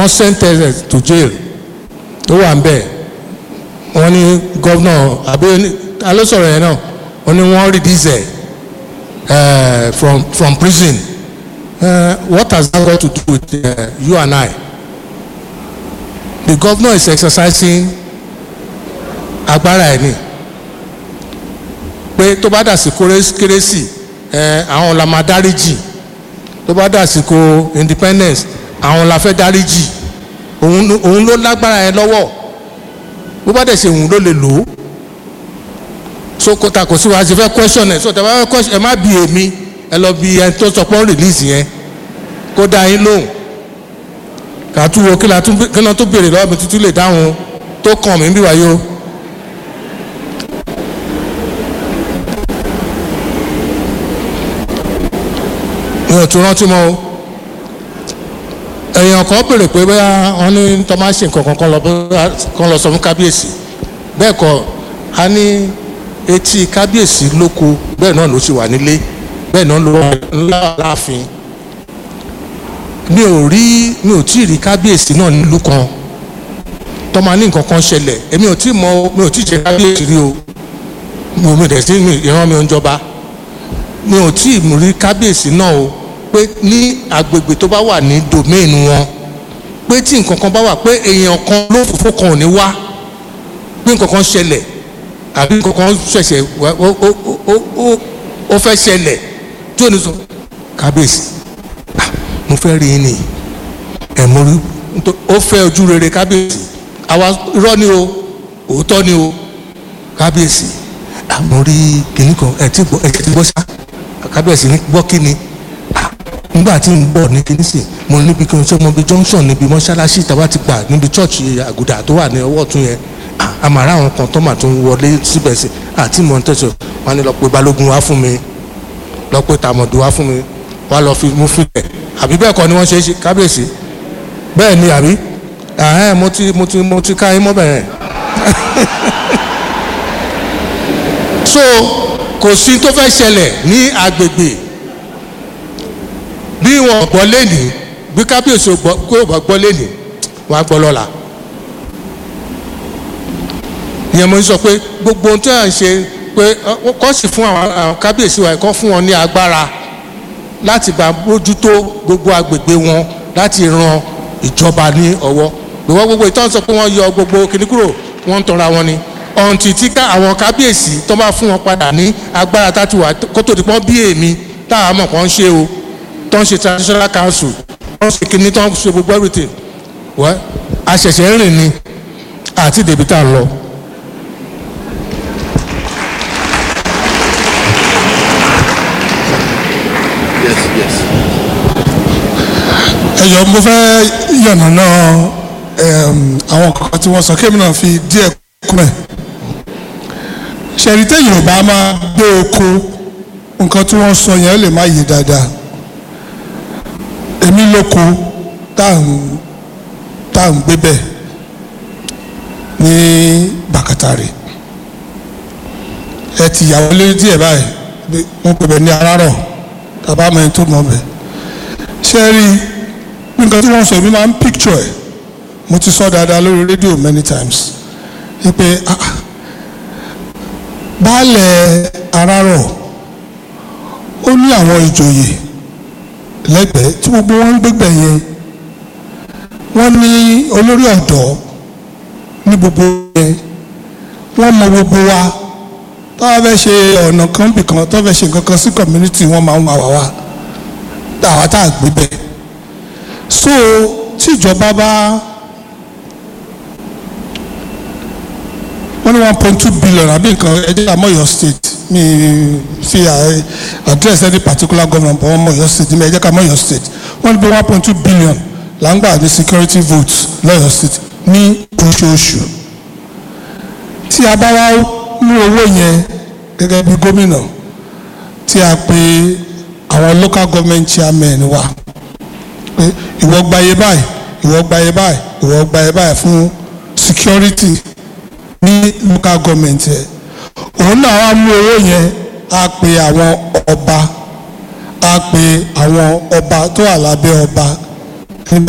wọ́n sentence to jail tó wà ń bẹ̀ wọ́n ní gọ́vnà àbí alósọ̀rọ̀ yẹn náà wọ́n ní wọ́n release ẹ̀ from from prison uh, what has that got to do with uh, you and I the governor is exercising agbára ẹ̀ ni pé tó bá dàsìkò kérésì ẹ àwọn la máa dáríjì tó bá dàsìkò independence àwọn la fẹ́ dáríjì òun ló- òun ló lágbára ẹ lọ́wọ́ bó bá dẹ̀ ṣe òun ló lè lò ó so kò ta kò sí wa ṣe fẹ́ question ẹ̀ so tẹ̀ bá fẹ́ question ẹ má bi èmi ẹ lọ bi ẹni tó sọ pé ó release yẹn kó dá yín lóhùn kà á tún wo kí la tún kí la tún béèrè lọ́wọ́ mi tuntun lè dáhùn tó kàn mí bí wáyé o. mi ò tún rántí mọ́ o èèyàn kan béèrè pé bóyá wọn ní tó máa ń ṣe nǹkan kan kán lọ bóyá kán lọ sọ fún kábíyèsí bẹ́ẹ̀ kọ́ a ní etí kábíyèsí lóko bẹ́ẹ̀ náà ló sì wà nílé bẹ́ẹ̀ náà ló wà ńlá láàfin mi ò rí mi ò tí ì rí kábíyèsí náà nílùú kan tó máa ní nǹkan kan ṣẹlẹ̀ èmi ò tí ì mọ mi ò tí ì jẹ kábíyèsí rí o mo mi dẹ̀ sí mi ìran mi ò ń jọba mi ò tí ì rí kábíyèsí náà o pé ní agbègbè tó bá wà ní domain wọn pé tí nǹkan kan bá wà pé èèyàn kan ló fòfó kan ò ní wá pé nǹkan kan ṣẹlẹ̀ àbí nǹkan kan ṣẹ̀ṣẹ̀ wá- ó ó ó ó ó fẹ́ ṣẹlẹ̀ tí ò ní sọ kábíyèsí ah, mo fẹ́ rí yín ni ẹ̀ mo rí nítorí ó fẹ́ ojú rere kábíyèsí àwa irọ́ ni o òótọ́ ni o kábíyèsí ah, mo rí kìnnì kan ẹ̀ tí gbọ́ ẹ̀ tí gbọ́ sá kábíyèsí ní gbọ́ kí ni ah, nígbà tí n bọ̀ ní kìnnì sìn mo níbi kí n ṣe mo bí junction níbi mọ́ṣáláṣí tàbá ti gbà níbi chọ́ọ̀chì àgùdà tó wà ní ọwọ́ ọ̀tún yẹn ah, àmàrà àwọn kan tó mà tó ń wọlé síbẹ̀ sí àti mọ̀ ń tẹ̀sọ̀ wọn ni lọ pé balógun wá fún mi lọ pé tàmọ̀dù wá fún mi wá lọ fi mú filẹ̀ àbí bẹ́ẹ̀ kọ́ ni wọ́n ṣe é ṣe kábíyèsí bẹ́ẹ̀ ni àbí ẹ̀hẹ́n mo ti mo ti mo ti ká yín mọ́ bẹ̀rẹ̀ so kò sí tó fẹ́ ṣẹlẹ̀ ní agbègbè bí wọn gbọ́ lẹ́nìí bí kábíyèsí ò gbọ́ kó o bá gbọ́ lẹ́nìí wọn á gbọ́ lọ́la ìyẹn mo ń sọ pé gbogbo ohun tí à ń ṣe pé ọ, kọ́ sì fún àwọn àwọn kábíyèsí wa kọ́ fún wọn ní agbára láti bá bójútó gbogbo agbègbè wọn láti ran ìjọba ní ọwọ́ gbogbo gbogbo ìtàn sọ pé wọ́n yọ gbogbo kìnnì kúrò wọ́n ń tọra wọn ni ọ̀ǹtì tí ká àwọn kábíyèsí tó bá fún wọn padà ní agbára táti wà kó tó di pọ́n bí èmi táwọn mọ̀ kàn ń ṣe o tó ń ṣe traditional council tó ń ṣe kìnnì tó ń ṣe gbogbo everything wẹ́ àṣẹ̀ṣẹ̀ ń rìn ni àti dèbí tá a lọ. yes yes. ẹyọ mo fẹ́ yànnàná ẹm, àwọn kankan tí wọ́n sọ kémi náà fi díẹ̀ kún ẹ̀ ṣẹ̀rí téèyàn ò bá máa gbé oko nǹkan tí wọ́n sọ yẹn ó lè má yé dáadáa èmi lóko tá à ń tá à ń gbé bẹ́ẹ̀ ní bàkàtàrè ẹ ti yàwó lé díẹ̀ báyìí bí wọ́n pè bẹ́ẹ̀ ní arárọ̀ tàbá mẹ́rin tó mọ̀ bẹ́ẹ̀ ṣe rí nǹkan tí wọ́n sọ èmi máa ń picture ẹ̀ mo ti sọ dáadáa lórí rédíò many times wípé ah, ah, baálẹ̀ arárọ̀ ó ní àwọn ìjòyè lẹ́gbẹ̀ẹ́ tí gbogbo wọn ń gbégbẹ̀ yẹn wọ́n ní olórí ọ̀dọ́ ní gbogbo yẹn wọ́n mọ gbogbo wa tó wá fẹ́ ṣe ọ̀nà kan bìkan tó fẹ́ ṣe nǹkan kan sí community wọ́n máa ń wà wá wá àwa tá a gbé bẹ́ẹ̀ so tí ìjọba bá wọ́n ní one point two billion àbí nǹkan ẹjẹ́ àmọ́ Ọ̀yọ́ state mi fi à- address any particular government but wọ́n mọ̀ Ọ̀yọ́ state mi ẹjẹ́ ká mọ̀ Ọ̀yọ́ state wọ́n ní bí one point two billion là ń gbà ní security votes lọ́yọ̀ state ní oṣooṣù tí a bá wá mú owó yẹn gẹ́gẹ́ bí gómìnà tí a pe àwọn local government chairman wa pé ìwọ gbayé báyìí ìwọ gbayé báyìí ìwọ gbayé báyìí fún security ní local government ẹ òun náà wá mú owó yẹn á pe àwọn ọba á pe àwọn ọba tó wà lábẹ́ ọba níbẹ̀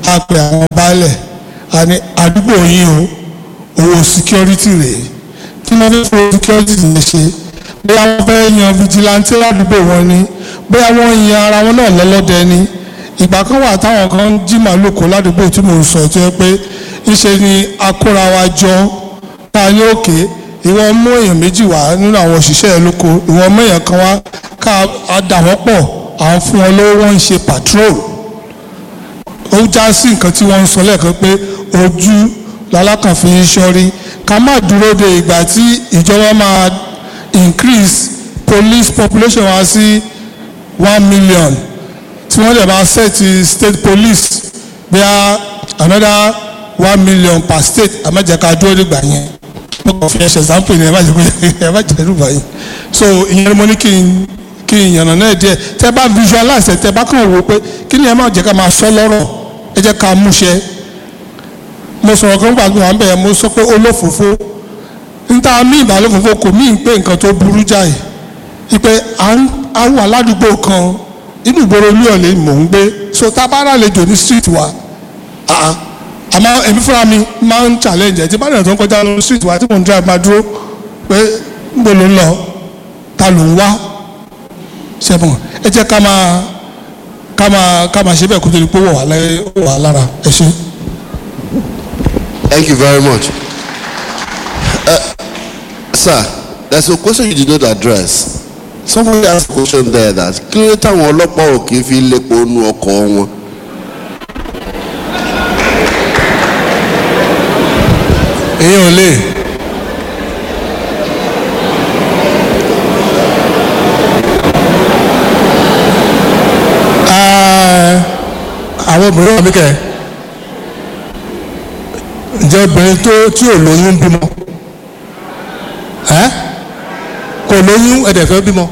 a pe àwọn baálẹ̀ a ní àdúgbò yín o owó security rèé kí wọ́n fẹ́ fún security yẹn ṣe bóyá wọ́n fẹ́ yan vigilante ládùúgbò wọn ni bóyá wọ́n yan ara wọn náà lọ́lọ́dẹ ni ìgbà kan wà táwọn kan ń jí màálù kó ládùúgbò tí mò ń sọ tó yẹ pé ńṣe ni akóra wa jọ tá a ní òkè ìwọ mú èèyàn méjì wá nínú àwọn òṣìṣẹ́ ẹ̀ lóko ìwọ mú èèyàn kan wá ká a dà wọ́n pọ̀ à ń fún wọn lówó wọ́n ń ṣe patrol ó já sí nǹkan tí wọ́n ń sọ lẹ́ẹ̀kan pé ojú lalákànfin ń ṣọ́rí ká má dúró de ìgbà tí ìjọba máa increase police population wa sí one million tí wọ́n lè máa set state police bí a another one million per state àmọ́jẹ̀ká dúró dìgbà yẹn mo kàn fi ẹsẹ̀ sample ni ẹ má jẹ́ kó ẹ má jẹ́ dùgbà yẹn so ìyẹn ni mo ní kí n kí n yànnà náà díẹ̀ tẹ́ bá visualize ẹ̀ tẹ́ bá kàn wò pé kí ni ẹ má jẹ́ ká máa sọ lọ́rọ̀ ẹ jẹ́ ká múṣẹ mo sọ̀rọ̀ kan gbàgbé wà ń bẹ̀ mo sọ pé olófòfó níta mí ìbálòfòfó kò mí pé nǹkan tó burú jáì ipe à ń wà ládùúgbò kan inú ìgboro ilé ọ̀lẹ́ mò ń gbé so tá a bá ràlejò ní street wa àmọ́ èmi fúnra mi máa ń challenge ẹ̀ tí bá dẹ̀ tó ń kọjá lọ street wa tí mò ń drive máa dúró pé níbo ló ń lọ ta ló ń wá ṣẹ́fún ẹ jẹ́ ká máa ká máa ká máa ṣe bẹ́ẹ̀ kó tó di pé ó wà lára ẹ ṣe. Thank you very much. Uh, sir, there's a question you did not address. Somebody asked a question there that kí ló táwọn ọlọ́pàá ò kì í fi lépo nu ọkọ̀ wọn. èyí ò lè àwọn obìnrin wà mí kẹ ǹjẹ́ obìnrin tó tí ò lóyún bímọ ẹ́ kò lóyún ẹ̀dẹ̀ fẹ́ bímọ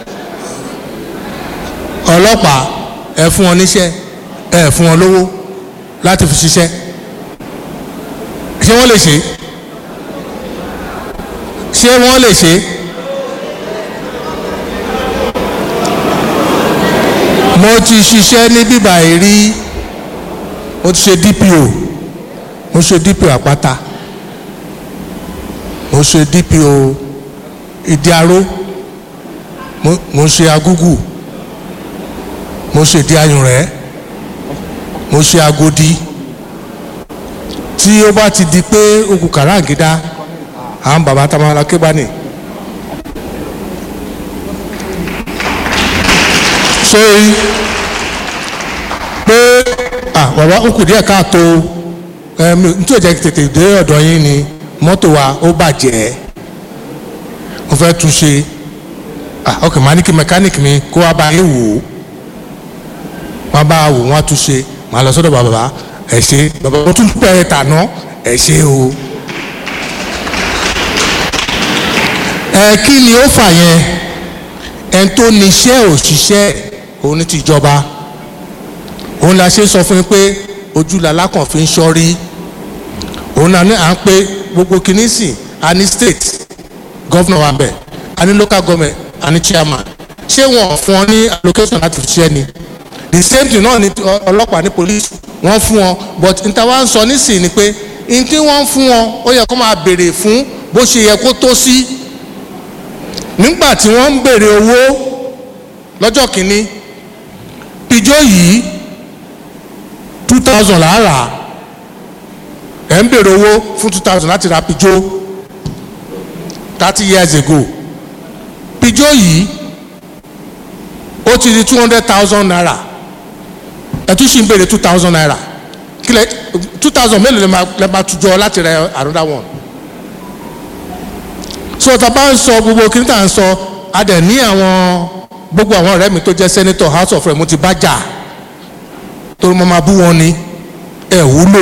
ọlọ́pàá ẹ fún wọn níṣẹ́ ẹ fún wọn lówó láti fi ṣiṣẹ́ ṣé wọ́n lè ṣe ṣé wọ́n lè ṣe mo ti ṣiṣẹ́ ní bíbà ìrí mo ti ṣe DPO mo ṣe DPO àpáta mo ṣe DPO ìdíaró mo ṣe agúgù mo ṣe ìdí ayùnrẹ́ mo ṣe agodi tí ó bá ti di pé okùn kàràǹgídá àwọn bàbá tamara kébánì sórí pé bàbá ó kù díẹ̀ káàtó nítorí òjẹ́ tètè dé ọ̀dọ̀ yín ni mọ́tò wa ó bàjẹ́ mo fẹ́ tún ṣe ok màá ní kí mẹkáníìkì mi kó wá bá yín wò ó wọ́n bá wò wọ́n á tún ṣe màá lọ sọ́dọ̀ bàbá ẹ ṣe bàbá wọn tún pẹ́ tàná ẹ ṣe o. ẹ kí ni ó fà yẹn ẹn tó níṣẹ́ òṣìṣẹ́ òun ní tìjọba òun la ṣe sọ fún yín pé ojú lalákàn fi ń ṣọ́rí òun náà ní à ń pé gbogbo kìíní sìn a ní state governor wa bẹ̀ a ní local government a ní chairman ṣé wọn fún ọ ní allocation láti fi ṣiṣẹ́ ni the same thing náà ni ọlọ́pàá ní police wọ́n fún wọn but n ta wá ń sọ nísìnyí ni pé n tí wọ́n fún wọn ó yẹ kó máa béèrè fún bó ṣe yẹ kó tó sí nígbà tí wọ́n ń béèrè owó lọ́jọ́ kìíní pijó yìí two thousand lára ẹ̀ ń béèrè owó fún two thousand láti ra pijó thirty years ago pijó yìí ó ti di two hundred thousand naira ẹtú sì ń béèrè two thousand naira kílẹ̀ two thousand mélòó lè máa tujọ láti rẹ another one so tá a bá ń sọ gbogbo kí n tà ń sọ a dẹ̀ ní àwọn gbogbo àwọn ọ̀rẹ́ mi tó jẹ́ senator house of rep mo ti bá jà torí mo máa bú wọn ni ẹ wúlò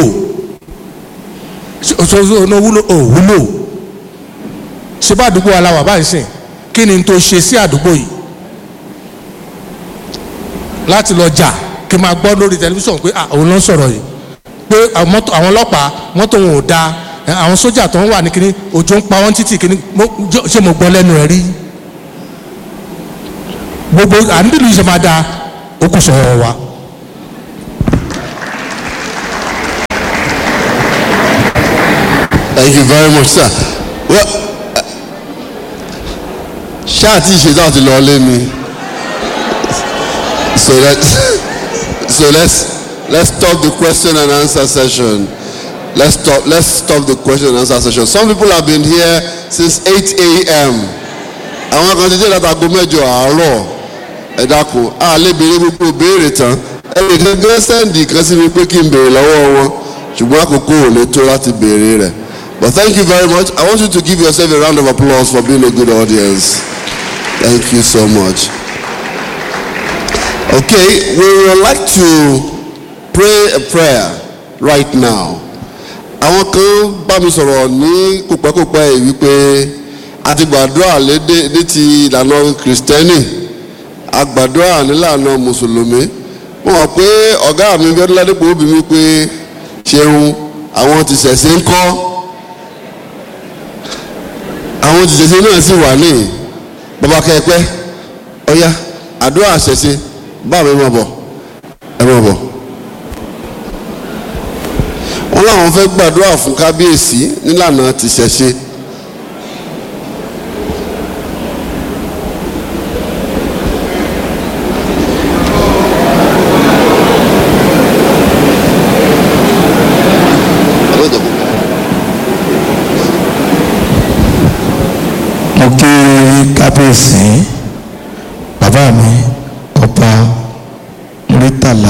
ṣoṣo ní wúlò ò wúlò ṣé bá àdúgbò aláwà báyìí sìn kí ni n tó ṣe sí àdúgbò yìí láti lọ jà kí n máa gbọ́ lórí tẹlifíṣàn pé àwọn ló ń sọ̀rọ̀ yìí pé àwọn ọlọ́pàá mọ́tò wọn ò da àwọn sójà tó ń wà ní kíní òjò ń pa wọ́n títì kíní ṣé mo gbọ́ lẹ́nu ẹ̀ rí gbogbo àníbìlú yìí ṣe máa da ó kù sọ̀rọ̀ wa. Thank you very much, sir. Well, ṣáà tí ìṣètò àti lọ lé mi. So let's so let's let's stop the question and answer session. Let's stop let's stop the question and answer session. Some people have been here since 8 a.m. Àwọn kan ti dé láti aago mẹ́jọ àárọ̀ ẹ dákun a lè béèrè gbogbo béèrè tán ẹnì kan gán sẹ́ǹdì kan sí mi pé kí n béèrè lọ́wọ́ wọn ṣùgbọ́n àkókò ò lè tó láti béèrè rẹ̀. But thank you very much. I want you to give yourself a round of applause for being a good audience. Thank you so much. Okay, we would like to pray a prayer right now. Àwọn kan bá mi sọ̀rọ̀ ní kópẹ́kópẹ́ yìí wípé a ti gbàdúrà lédè ní ti ìlànà kìrìsìtẹ́nì a gbàdúrà nílànà mùsùlùmí. Wọ́n mọ̀ pé ọ̀gá mi fẹ́ ládépò bí mi pé ṣeun àwọn ti ṣẹ̀ṣẹ̀ ń kọ́. Àwọn ti ṣẹ̀ṣẹ̀ náà sì wà ní bàbá kẹ́ẹ̀pẹ́ ọ̀ya àdúrà ṣẹ̀ṣẹ̀ bá mi máa bọ̀ ẹ máa bọ̀. wọ́n láwọn fẹ́ gbàdúrà fún kábíyèsí nílànà tìṣẹ̀ṣe. mo kí kábíyèsí bàbá mi ọba murítàlá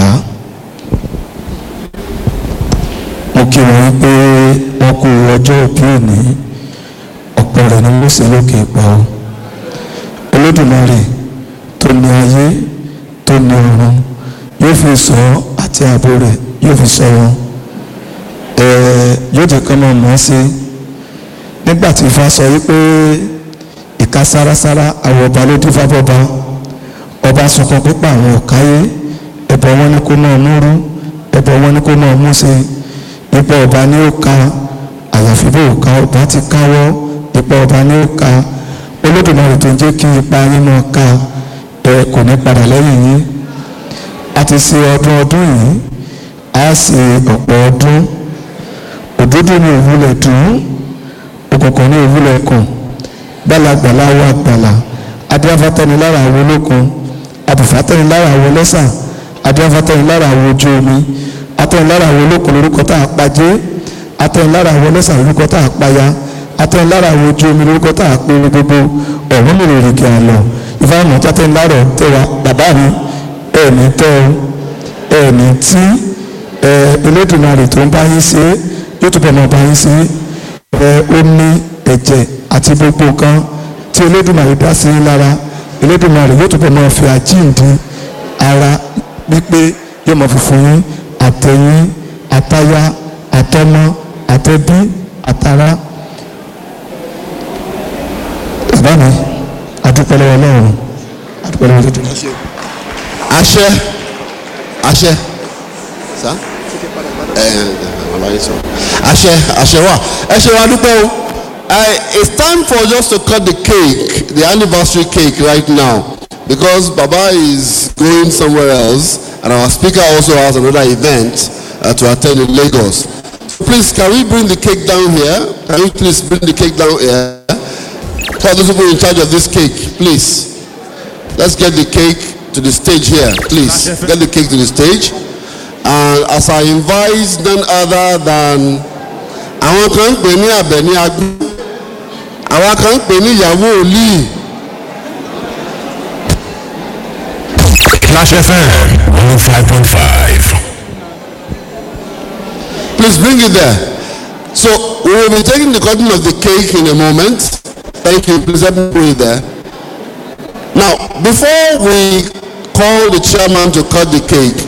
mo kí wọn pé wọn kú ọjọ́ òbí òní ọ̀pọ̀ rẹ̀ ni mo sì lókè pa ọ́ olódùmarè tó ní ayé tó ní ọ̀run yóò fi sọ ọ́ àti ààbò rẹ̀ yóò fi sọ wọn ẹ̀ẹ́ yóò jẹ́ kọ́ mọ̀ mọ́ sí nígbà tí ifá sọ wípé ìka sárasára àwọn ọba ló dín fábọba ọba sunkún pípa àwọn ọ̀káyé ẹbọ wọn ni kó máa múrú ẹbọ wọn ni kó máa mú sí ipò ọba ní ó ka àyàfi bó ka ọba ti káwọ́ ipò ọba ní ó ka olódùmarè tó ń jẹ́ kí ipa yín máa ka ẹ kò ní padà lẹ́yìn yín a ti ṣe ọdún ọdún yìí a ṣe ọ̀pọ̀ ọdún òdodo ni òwúlẹ̀ dùn òkùnkùn ní òwúlẹ̀ kùn gbalagbala wa gbala adéafatẹni lára àwọn olókun abùfátẹni lára àwọn ọlọ́sà adéafatẹni lára àwọn ojú omi atẹni lára àwọn olókun lórúkọ tá a pàjé atẹni lára àwọn ọlọ́sà lórúkọ tá a paya atẹni lára àwọn ojú omi lórúkọ tá a péré gbogbo ọ̀hún mi lè rìkì àlọ́ ìfowópamọ́ tátẹni lára tẹwa bàbá mi ẹ̀ẹ̀mí tẹ́ ọ ẹ̀ẹ̀mí tí ẹ̀ Elédùmarè tó ń bá yín ṣe yóò túbọ̀ máa bá yín ṣe ẹ̀ omi ẹ̀jẹ̀ àti gbogbo nǹkan tí Elédùmarè dá sí yín lára Elédùmarè yóò túbọ̀ máa fi àjíǹde ara wípé yóò máa fi fún yín àtẹ̀yìn àtayá àtọmọ àtẹbí àtara. bàbá mi adúpẹ́ lọ́wọ́ Ọlọ́run adúpẹ́ lọ́wọ́ Elédùmarè. àṣẹ àṣẹ sá ẹ ẹ ọlọyin sọ àṣẹ àṣẹ wa ẹ ṣe wa dúpẹ́ o uh, it's time for us to cut the cake the anniversary cake right now because baba is going somewhere else and our speaker also has another event uh, to attend in Lagos so please can we bring the cake down here can we please bring the cake down here tell those people in charge of this cake please let's get the cake to the stage here please get the cake to the stage and as I invite none other than àwọn kan ń pè ní Àbẹ̀ní Agbọ́n àwọn kan ń pè ní ìyàwó òlíì Clash FM 105.5. please bring it there so we will be taking the cutting of the cake in a moment thank you please help me put it there now before we call the chairman to cut the cake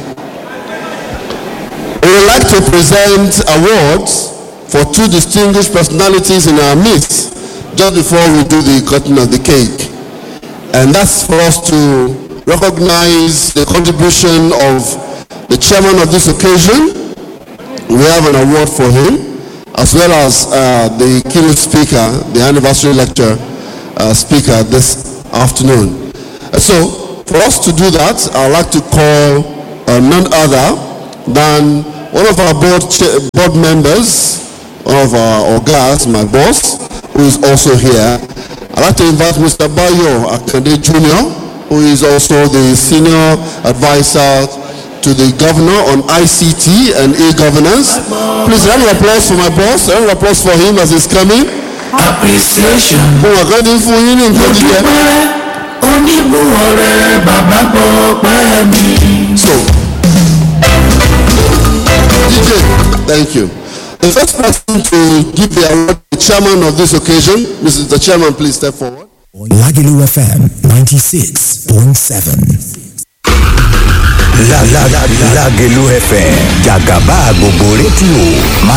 we would like to present awards for two distinguished personalities in our midst just before we do the cutting of the cake. And that's for us to recognize the contribution of the chairman of this occasion. We have an award for him, as well as uh, the keynote speaker, the anniversary lecture uh, speaker this afternoon. Uh, So, for us to do that, I'd like to call uh, none other than one of our board, cha- board members, one of our Ogas, my boss, who is also here. I'd like to invite Mr. Bayo Akande Jr., who is also the senior advisor to the governor on ICT and e-governance. Please round of applause for my boss, round of applause for him as he's coming. appreciation Mo wà kán ní fún yín ní nǹkan jíjẹ. dúpẹ́ oníbùwọ̀rẹ́ bàbá gbọ́ pẹ́ mi. So, DJ, thank you. The first person to give the award, the chairman of this occasion, Mrs. The chairman, please step forward. Lagelu FM 96.7. La la la Lagelu FM Jagaba gbogbo rédíò máa